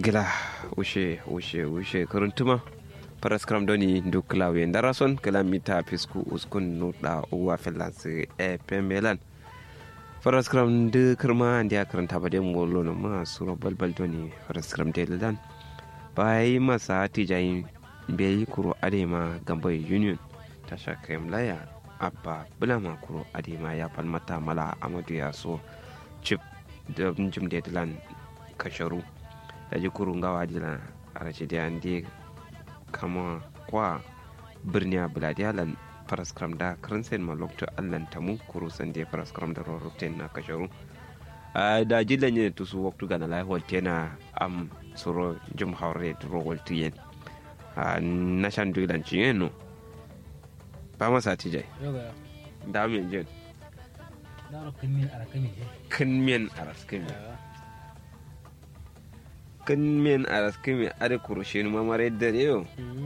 gila ushe ushe ushe kuruntuma paraskram doni du klawe ndarason kala mita pisku uskun nuda uwa finlands e pembelan paraskram de kirma ndiya karanta bade ngolo no ma suro balbal doni paraskram de lan bai masa tijayin bai kuro adema gambai union tasha kayan laya abba bulama kuro adema ya falmata mala amadu ya so chip da jim da dilan kasharu da ji kurun gawa dilan a rashe da yande kama kwa birni a buladiyalan paraskram da karansayin malokta allan tamu kuru san da paraskram da rorruften na kasharu da jilan yin tusu waktu gana lahiwar tena am soro jim haure rowal tuyen na shan dulan ciyen no ba masa tijai da min jin kan miyan araskami kan miyan araskami ada kurushe ni mamare da yau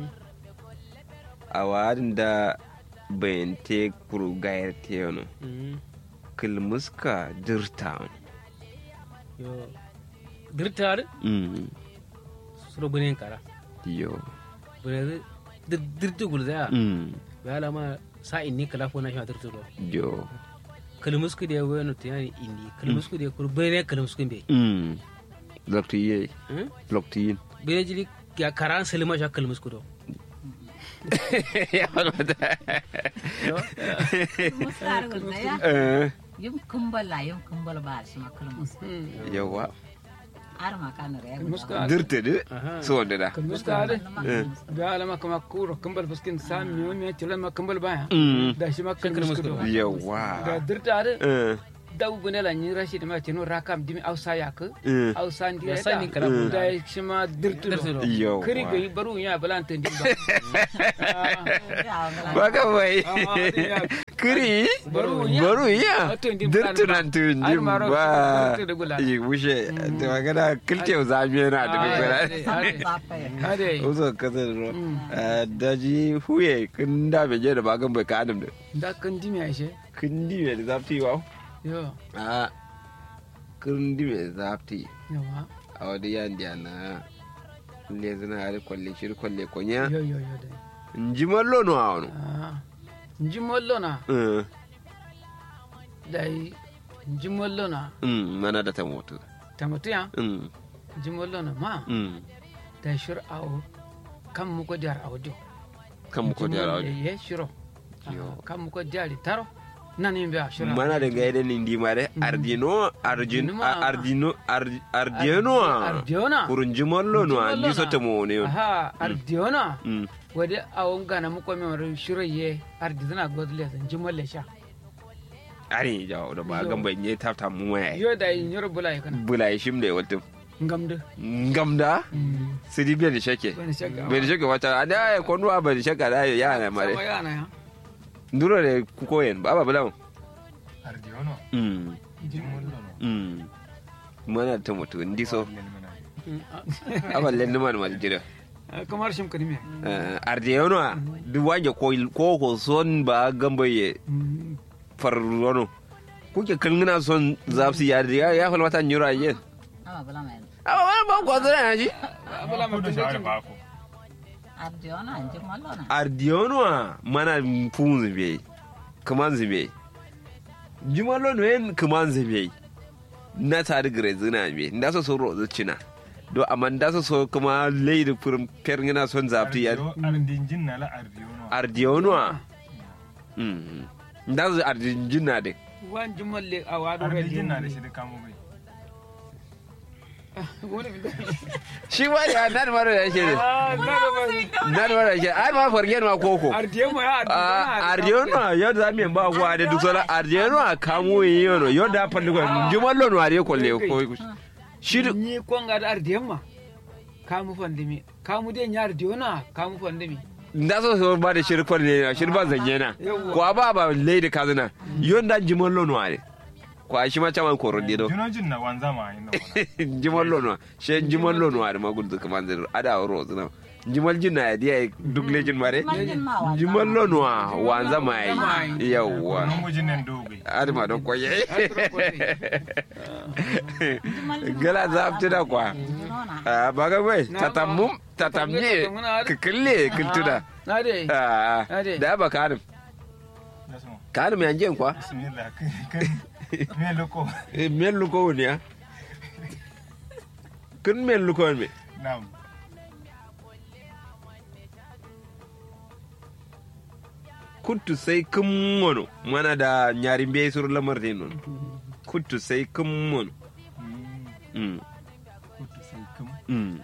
a wadin da bayan te kuru gayar te yau kilmuska dirta dirtar suro bunen kara yo bune dirtu gulza mm ya lama sa inni kala fo na shi dirtu do yo kalmusku de weno tani inni kalmusku de kur bene kalmusku be mm lokti ye lokti yin bene jili ya karan selma sha kalmusku do ya walmata Musar gulda ya eh yum kumbal la yum kumbal ba shi ma kulmus yawa ar ma kan re Muska dirta de Aha. so da da muska ade da alama kama kuro kambal fuskin sam mi mi tula ma kambal baya mm da shi ma kan muska do da yawa dirta ade eh da gune la ni rashid ma tino rakam dimi ausa yak eh ausa ndi Ya sani kala da kuna. da shi ma dirtu Dirtu do do. yawa kiri ga baru ya balantan di ba ba ka bai Ah, kiri Baru ya. baru ya Wato indi dirtu bulan ba. nan tun Ai, jim maro, ba dirtu da gula. yi wuce da magana kiltew zami yana da Ah, bigara ade, ade. zape ade uzo kasar ro daji huye kun da be je da bagan bai ka adam da da kan dimi ashe kun di me da zafti wa yo a kun di me da zafti yawa a wadi yan dia na le zina har kwalle shir kwalle konya yo yo yo da nji mallo no awno ah nji mollo na eh dai nji mollo na mm mana da ta moto tamatu ya mm nji mollo na ma mm da shir awo kan mu ko jar audio kan mu ko da ye shiro Yo. Ah, kan mu ko jari taro nan yin biya shiro mana da gaida ni ndi mare ardino arjin Ardino ma. ardino Ar- ardino ardiona kurun jimallo no Jimallo ni so na. ta mo ne aha ardiona mm wade awon gana mu ko mi shiro ye ardizana godle san jimolle sha ari jawo da ba Yo. gan ban yi tafta mu mai yo da yin yoro bula kana bula yi shim da wata ngamde ngamda sidi biya da shake wani shakka bai da shake wata a da ya kwanu a bai da shake da ya na sama mare yana ya nduro da ku koyen ba ba bula Ardiono, mm Jimollo no. mm mana ta mutu ndi so Lelmana. aballen ni man ma jira kamar shim kadime ardeyono duk wange ko ko son ba gambaye farrono kuke kalngina son zafsi ya ya ya fal mata nyura yen ama bala mai aba ba ba ko zara ya ji abala ma Kudu tunde shawara ba ku. ardiona anji mallo na ardeyono mana fun zube kaman zube jumalo no yen kaman zube na tare gare zina be nda so so rozo cina do amma nda so so kuma leidi furin perngina son zafti ya Ardio- Ardinjin na la Ardiono. ardeyono mm nda so arjinjina de wan jumalle a wado Ardinjin na da shi da kamo bai. shi ma da nan mara da shi ne nan mara da shi ai ma fargen ma koko ardiyemo ya ardiyono yo da mi ba kwa da duk sola ardiyono a kamo yono yo da falli ko jumallo no are ko le ko shi du- ni konga da ardiyemma kamu fandimi kamu de nyar diona kamu fandimi nda so so ba da shirkwar ne shirba zanye na ko ba ba le da kazana yo da jumallo no are ko shi ma chaman ko rodi do Junojin na wanza ma yin da wana. jumallo no she jumallo no are ma gudu kaman zai ada ro zuna jumal jinna ya dia duk lejin mare Jumal ma wanza jumallo no wanza mai yawwa Wannan mujin nan dogai. adama don kwaye gala za a fita da kwa nona a baga bai Na tatamum ma. tatamye Tatamye, tatamuna. kikille kiltuna Na dai. a Ade. da ba karim da su karim yanjen kwa bismillah kan me loko Eh, men luko woni ya kun men luko me nam kuttu sai kun mono mana da nyari be sur lamar de non kuttu sai kun mono Mm, mm kutu sai kum mm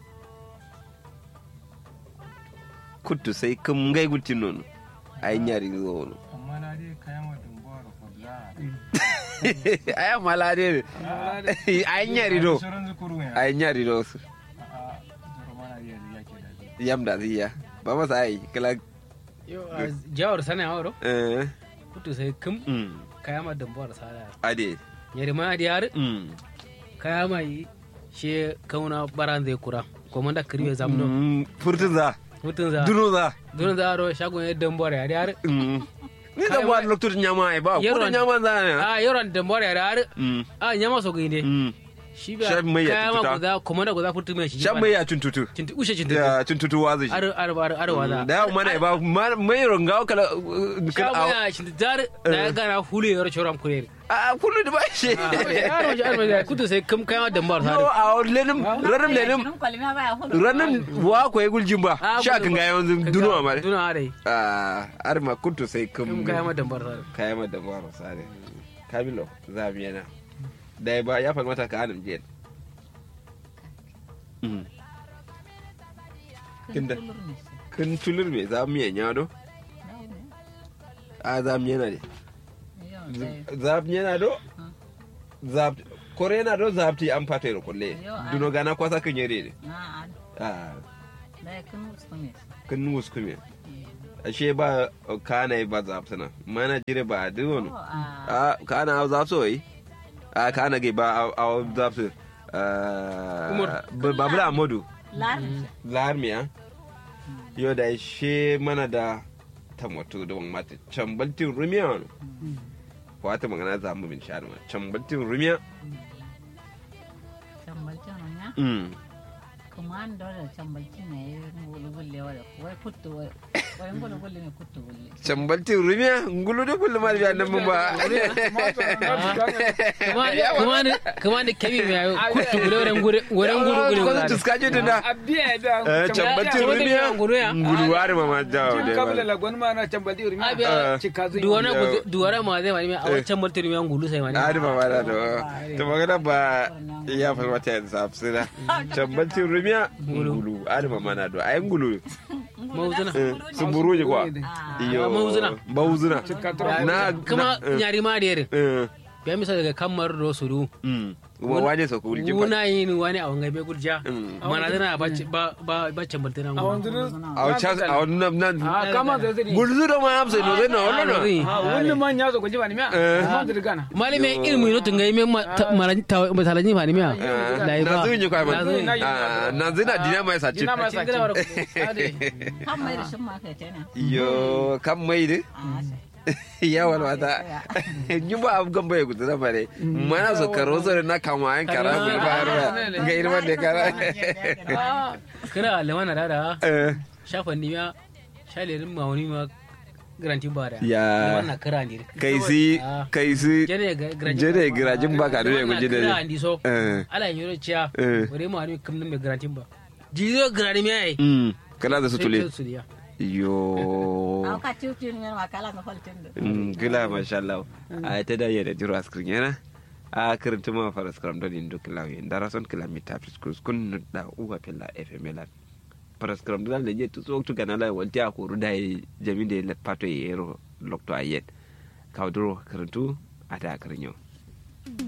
kuttu sai kun ngai gutti non ay nyari zo no amma na dai kayan wa dumbawar fadla ay malade ay nyari do shirin zukuru ne ay nyari do a zuru mana iya da yake da yam da ziya ba masa ai kala Yo, a jawar sana awro eh kutu sai kum mm kaya ma dambuwar sada ade yari ma di har mm kaya mai she kauna baran zai kura komanda kirwe zamdo Mm, furtun za mutun za duno za don za ro shagon ya dambuwar yari har Mm. ni da Kai ba wa- lokacin nyama ai ba ko da Yaron- nyama za ne a yaron dambuwar yari har Mm, a nyama so ginde mm. shi ba Shaf mai ya kaya ma tututa. guda komanda guda futu mai shi shan mai ya tuntutu cinti ushe cinti ya tuntutu wazi shi ar ar ar ar wala da yawan mana ba ma- mai ronga kala uh, kala shagon a ya cinti dar da ya gana hulu ya choram kurere a kullu da ba shi yaro ji ar mai kutu sai kum kaya ma dambuwar no sada a lenin ranin lenin Nun kwalima baya hudu. ranin wa ko ya guljin ba Ah, sha gudu kan ba. ga yawan duno ma duno are a ar ma kuntu sai kum kum kaya ma dambuwar sada kaya ma da ba sare kamilo za mu yana da ba ya falmata ka anan jiya Mm. Kin Kinda. tulur ne shi. kun tulur me za mu yanya do Nau ne. a za mu yana ne Yau dai. za mu yana do za kore yana do za ti an fata kulle Yo, ai. duno gana kwasa kan yare ne Na an. a Dai kin musu ne shi. kun nus kume ashe ba kana ba za sana mana jire ba duno Oh, a. a kana za so yi a kana ge ba a za su Umar. ba bula modu Lari. larmiya yau da she mana da tamato da wani mata cambaltin rumiya wani wata magana za mu bin sha ma cambaltin rumiya Cambalcin ya. mm Kuma an dole cambalcin ne ya yi ngulu gulle wala. Wai kuttu wai. Wai ngulu gulle ne kuttu gulle. cambaltin rumiya ngulu da kullum ma biya nan mun ba kuma kuma ne kuma ne kemi mai ayo kutu gure wurin gure wurin gure gure ko gure tuska ji da Abiya da. Eh, cambaltin Cambaltin rumiya ngulu ya. ngulu wari ma ma jawo Cin da kabla ba la gwan ma na cambalti urmi. Abiya. Cika zuwa. duwana gudu duwana ma zai mani a wancan martini mai ngulu sai mani Adi ba ba da to to magana ba ya fa wata yanzu safsira cambaltin rumiya ngulu adi ba mana do ai ngulu mauzuna sun buru ji kwa Ah. iyo Mauzuna. mauzuna Cika tura. na kuma na- eh, nyari ma da yare eh, ya misa daga kamar do suru mm. Wa- wane so ko ulji ba wuna yin wani a wangai bai gurja Mm. mana zana ba ba ba ba cambaltina A wanzu a chas a wannan nan A kama da zai. gulzu da ma amsa no zai na wannan na A wani man ya zo gwaji ba ni miya. Ma da gana. malime ilmu no tungai me matalani fa ni miya da na ba zun yi kwa Na zun yi. man na zina dina mai sace Dina ma Cikin sace. gawar Kan mai da shin ma kai tana. yo kan mai de A sai. ya wala wata yi ba abu gan bai gudu na bare mana so karo so na kama yan kara mu ba ba ga irman da kara kira lemana da da Eh, shafa ni miya shalerin ma wani ma garanti ba da Ya. wannan kira ne kai si kai si jere garanti jere girajin ba ka dole guji da kira andi so eh ala yin yoro ciya Eh. wore ma wani kam mai garanti ba jizo garanti me ai mm kana da su tule su diya yo Au ka ciuci ne ma kala na faltin da. Mm, gila masha Allah a ta da yadda jiro askrin yana a karanta ma fara skram don indo kila yin dara son kila mi ta fiskus kun da uwa pella fm la fara skram don da je tu so tu kana la wanti a koru da jami da let pato yero lokto ayet kaudro karantu ata karinyo